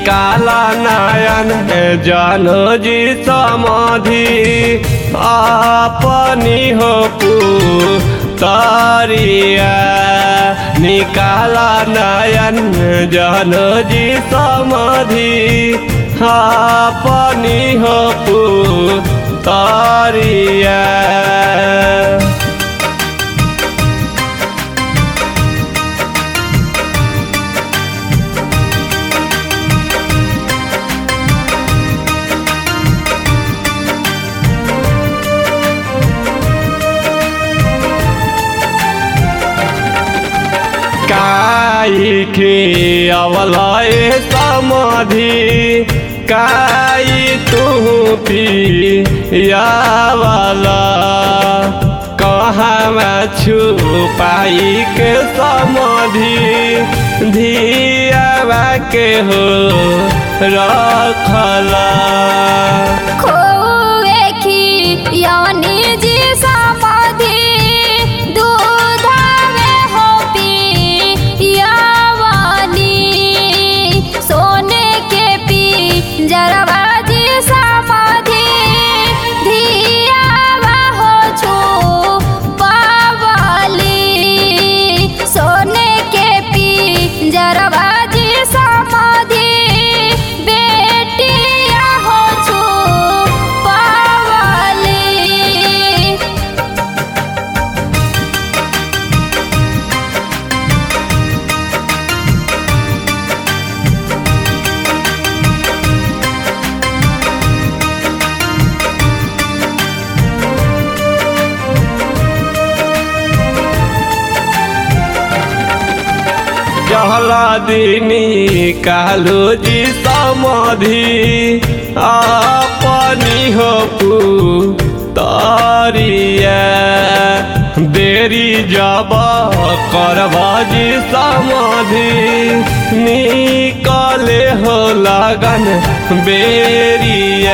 निकाला नयन जानो जी समाधि अपनी हो तारिया निकाला नयन जानो जी समाधि अपनी हो तारिया काई के अवलय समाधि काई तू पी यावला कहाँ छुपाई के समाधि धियावा के हो रखला खोए की यानी जी समाधि दूधावे हो पियावानी सोने के पी जरवा जी समाधि धियावा हो छू पावाली सोने के पी जरवा जी समाधि बेटिया हो छू पावाली जहला दिनी कालो जी समाधि अपनी हो तारिया देरी जब करबा जी समाधि निकले हो लगन बेरिया